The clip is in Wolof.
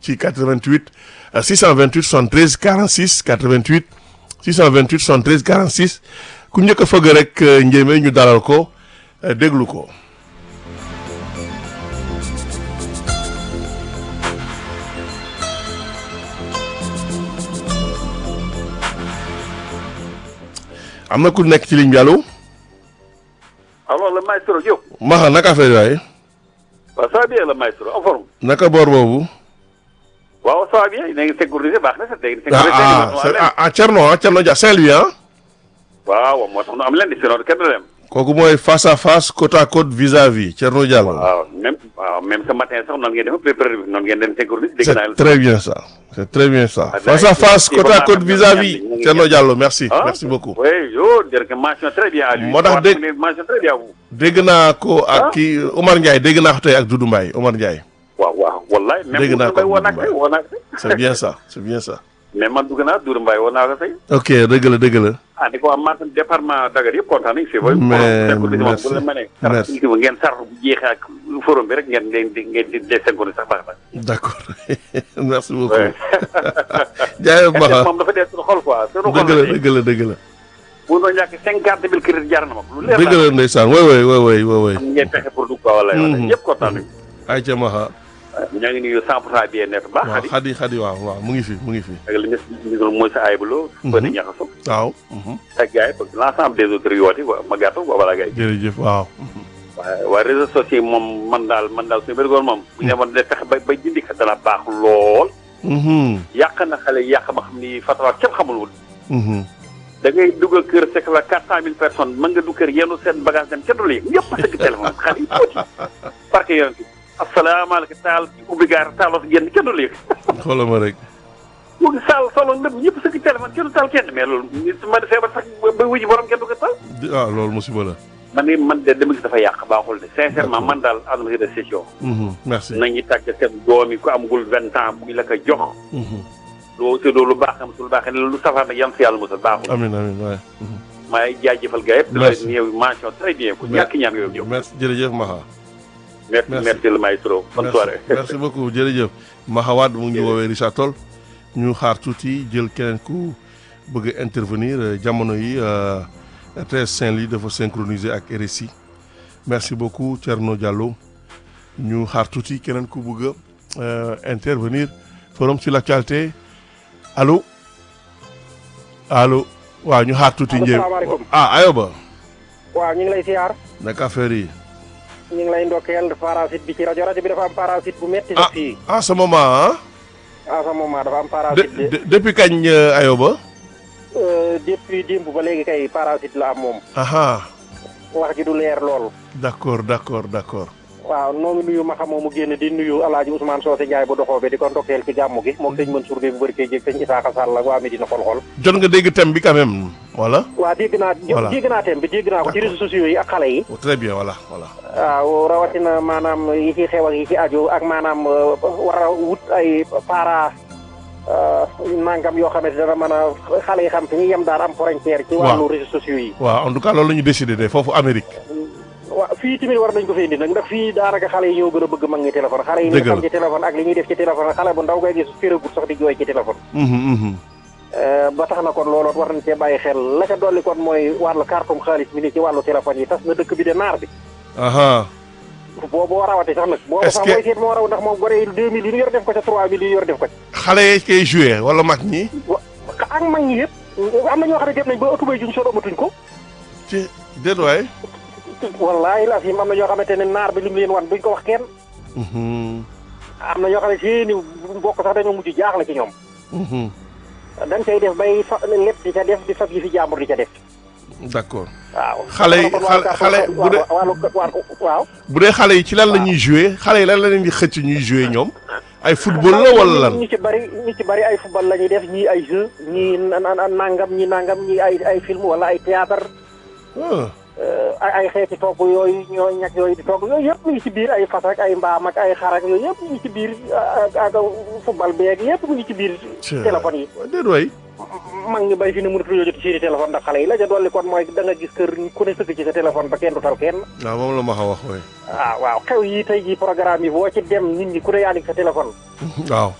ci 88 euh, 628 73 46 88 628 73 46 ku njëkk a fëgg rek euh, njéeme ñu dalal ko euh, déglu ko. am na ku nekk ci ligne bi allo alors le maestro Diop. Maxa naka affaire waaye waaw ça va bien le maestro en forme. naka boor boobu. waaw ça va bien da ngeen sécurisé baax na sax da ngeen ah sécurisé. ah c'est- ah ah Thierno ah Thierno Dia Saint-Louis ah. waaw moo tax nu am leen di sinon kenn du dem. kooku mooy face à face côte à côte vis à vis Thierno Diallo. waaw même waaw même ce matin sax noonu ngeen def pré-pré noonu ngeen dem sécurisé dégg naa c'est très bien ça c'est très bien ça. Ah, face à d'accord. face Il côte faut à pas côte faire vis à de vis ñaan, Thierno Diallo merci ah merci beaucoup. oui yo dire que mention très bien à lui. Moo tax Waaw, dégg- mu ne mention très bien à vous. dégg naa ko Ah. ak kii Omar Ndiaye dégg naa ko tey ak Doudou Mbaye Omar Ndiaye. waaw waaw wallaay. même Dégg naa Doudou Mbaye ko woo naa ko Doudou tey woo naa ko tey. c'est bien ça c'est bien ça. mais man dugg naa Doudou Mbaye woo naa ko tey. ok dëgg la dëgg la. ah di ko waa Matam département Dakar yëpp kontaan nañu si. Mais bu merci. la mënee. Merci. merci ngeen sar bu jeexee ak forum bi rek ngeen ngeen di ngeen di désengoné sax baax na. d'accord merci beaucoup. Ouais. jaayee Maxa moom dafa dee suñu xol quoi. suñu xol dëgg la dëgg la dëgg la. bu doon ñàkk cinquante mille crédit jar na ma ko. lu leer dëgg la ndeysaan woy woy woy woy woy woy. am ngeen fexe pour dugg quoi wala Mhm. yëpp kontaan nañu. ay ca Maxa. ñaa ngi nuyu 100 pour cent bien net baax waaw xadi. xadi xadi waaw waaw mu ngi fi mu ngi fi. ak li nga si mooy sa ayibuloo. Mhm. ba di ñaxaso. waaw. mhm. ak gars yi parce que l' ensemble des autres yoote quoi ma gàttal quoi wala gars yi. jërëjëf waaw. waaye waaye réseaux sociaux yi moom man daal man daal suñu bërigoon moom. bu ñu demoon de fexe ba ba jëndi ko dana baax lool. Mhm, yàq na xale yi yàq ba xam ni fatawa kenn xamul woon. mhm. da ngay dugg kër fekk la quatre cent mille personnes mën nga dugg kër yenu seen bagage dem ca du la yëg ñëpp a sëgg téléphone xale yi tuuti parce que yonent bi asalaamaaleykum taal ci ubbi gaar taaloo si génn kenn du la yëg xoolal ma rek. mu ngi saal solo lépp ñëpp sëgg téléphone kenn du taal kenn mais loolu nit ma feebar sax ba ba wuji borom kenn du ko taal di- ah loolu musiba la. man ni man de dama gis dafa yàq baaxul de sincèrement D'accord. man daal adama si de session Mhm, merci. nañu tàgg seen doom yi ku amagul vingt ans bu ñu la ko jox Mhm. loo te loolu baax am su lu baaxee lu safar nag yan si yàlla musal baaxul amiin amiin waay. Mhm. maay jaajëfal gars yëpp di la Merci. yow mention très bien ku ñàkk ñaan yow yow merci jërëjëf Maxa. merci Merci. merci le maestro bonne merci soirée merci beaucoup jërëjëf. Maxa Wade mu ngi Jërëjëf. woowee Richard Toll. ñu xaar tuuti jël keneen ku bëgg a intervenir euh, jamono yi euh, RTS Saint-Louis dafa synchroniser ak RSI. merci beaucoup Thierno Diallo. ñu xaar tuuti keneen ku bëgg a euh, intervenir forum sur l'actualité allo allo waaw ñu xaar tuuti. Allo, njëriñ salaamaaleykum. ah Ayoba. waaw ñu ngi lay siyaar naka affaire yi. ñu ngi lay ndokkeel parasite bi ci rajo rajo bi dafa am parasite bu metti ah sax fii ah sa maman ah. à ce moment dafa am de, parasite de, de depuis kañ euh, Ayoba. euh, depuis démb ba léegi kay parasite la am moom aha wax ji du leer lool d'accord d'accord d'accord. waaw noo ngi nuyu ma xamoo mu génn di nuyu alaaji Ousmane Socé Ndiaye bu doxoo bi di ko ndokkeel ci gàmmu gi moom sëñ Mansour Gueye bu bëri koy jég sëñ Isaaxa Sall ak waa Medina xol-xol jot nga dégg thème bi quand même voilà. waa dégg naa Voilà. dégg naa thème bi dégg naa ko ci réseaux sociaux yi ak xale yi Oh, très bien voilà voilà. waaw rawatina maanaam yi ci xew ak yi ci aju ak maanaam euh, war a wut ay para euh, nangam yoo xamante dana mën a xale yi xam fi ñu yem daal am frontière ci wàllu réseaux sociaux yi waaw en tout cas loolu la ñu décidé de foofu Amérique. waaw fii tamit war nañ ko fay indi nag ndax fii daanaka xale yi ñoo gën a bëgg mag ñi téléphone xale yi Dëgg ñu la. xam ci téléphone ak li ñuy def ci téléphone xale bu ndaw ngay gis féragut sax di jooy ci téléphone Mhm, mhm. Euh, ba tax na kon looloot war nañ cee bàyyi xel la ca dolli kon mooy wàllu cartum xaalis mi ni ci wàllu téléphone yi tas na dëkk bi de naar bi aha boobu rawati sax nag boobu Est-ce sax que- mooy seet moo raw ndax moom gore yi deux mille yi ñu yor def ko ca trois mille yi ñu yor def ko ca xale yi koy joué wala mag ñi. wa ak mag ñi yëpp am na ñoo xam ne dem nañ ba ëttubay juñ soo amatuñ ko ci déet waay. wallaahi la fi am na ñoo xamante ne naar bi li mu leen wan duñ ko wax kenn Mhm, am na ñoo xam ne seeni mbokk sax dañoo mujj jaaxle ci ñoom mhm. dañ cay def bay fa lépp di ca def di fab yi fi jàmbur di ca def d'accord waaw Xale yi- kon xale- wàllu xale bu dee- wàllu wàllu waaw bu dee xale yi ci lan la ñuy joué xale yi lan la leen di xëcc ñuy joué ñoom. ay football la wala lan. ñu ci bari ñu ci bari ay football la ñuy def ñii ay jeu ñii na- na- nangam ñii nangam ñii ay ay film wala ay théâtre ah euh, ay ay xeeti togg yooyu ñoo ñag yooyu di togg yooyu yëpp mu ngi ci biir ay fas ak ay mbaam ak ay xar ak yooyu yëpp mu ngi ci biir ak ak football beeg yëpp mu ngi ci biir Tiens. téléphone yi déet waay. mag ñi bay fi ne mënatuñoo jot seeni téléphone ndax xale yi la ca dolli kon mooy da nga gis kër ku ne sëgg ci sa téléphone ba kenn du tal kenn waaw moom la ma xa wax waay. ah waaw xew yi tey ji programme yi boo ci dem nit ñi ku ne yaa ngi sa téléphone waaw